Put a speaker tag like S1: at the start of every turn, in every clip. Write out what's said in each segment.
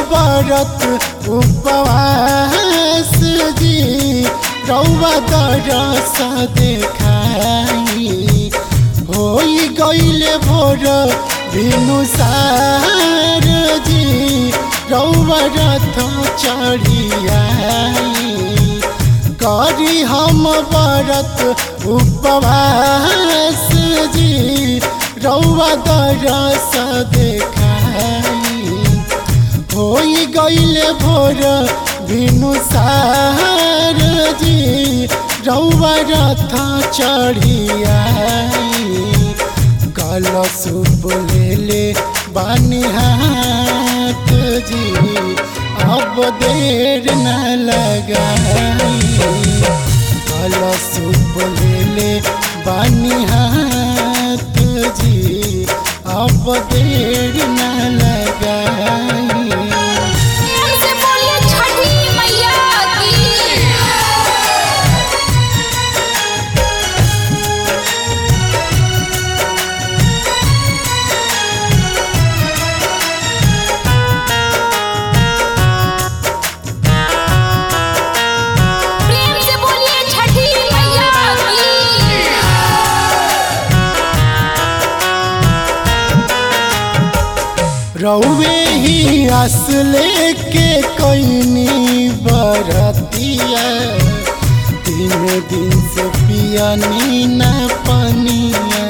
S1: व्रत उपवास जी रौवा दरस देखाई होई गईले भोर भिनुसार जी रौवा रथ चढ़ियाई करी हम व्रत उपवास जी रौवा दरस देखाई होई गईले भोर भिनुसार जी रौवा रथ चढ़ियाई कलशुप ले बानी हाथ जी अब देर न लगाई कलशुप ले बानी हाथ जी अब देर न लगाई
S2: प्रेम से बोलिए छठी मैया की प्रेम से बोलिए छठी मैया की
S1: रौवे ही आस लेके कैनी बरतिया तीन दिन से पियनी न पनिया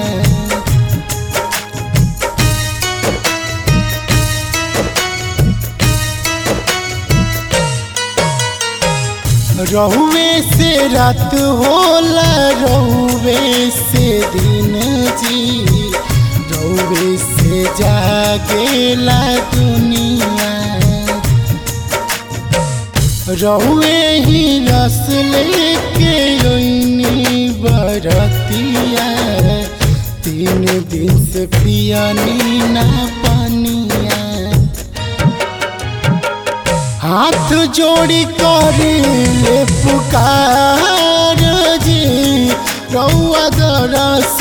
S1: रहुए से रात होला रहुए से दिन जी रहुए से जागेला दुनिया रहुए ही रस लेके ओइनी बरतिया तीन दिन से पियनी ना पनिया हाथ जोड़ी कर ले पुकार जी रौआ दरस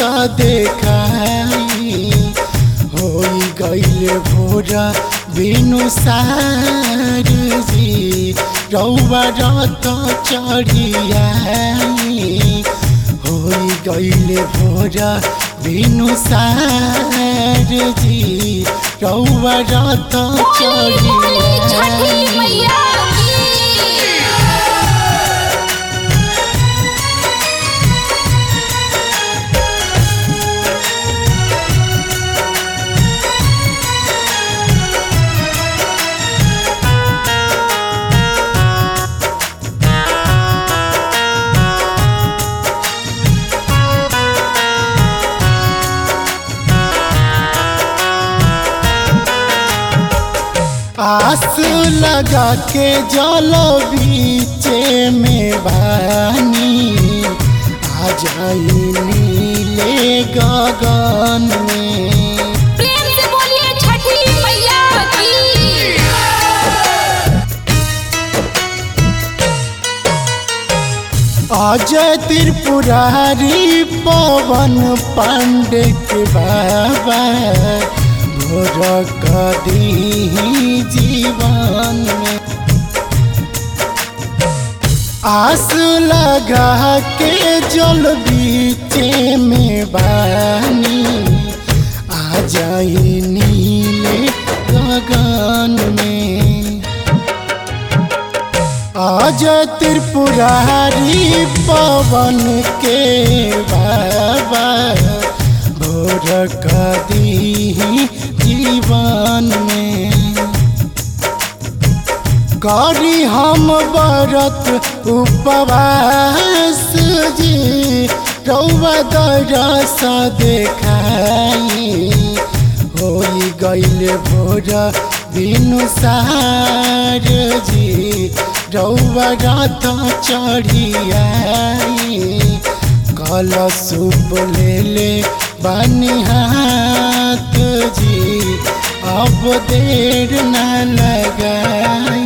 S1: देखाई होई गईले भोरा बिनु सार जी रौआ रथ चढ़ियाई होई गईले भोरा बिनु सार जी रौआ रथ
S2: बोली बोली छठी
S1: चढ़ियाई
S2: मैया की
S1: आस लगा के जल बीचे में बानी आ जाई नीले गगन में
S2: प्रेम से बोलिए छठी मैया की
S1: अजय त्रिपुरारी पवन पांडे के बाबा भोर कदी जीवन में आस लगा के जल बीचे में बानी आ जाई नीले गगन में आज त्रिपुरारी पवन के बाबा भोर कदी जीवन में करी हम व्रत उपवास जी रौवा दरस देखाई होई गईले भोर बिनु सार जी रौवा रथ चढ़ियाई कलशुप ले ले बानी हाथ जी अब देर न लगाई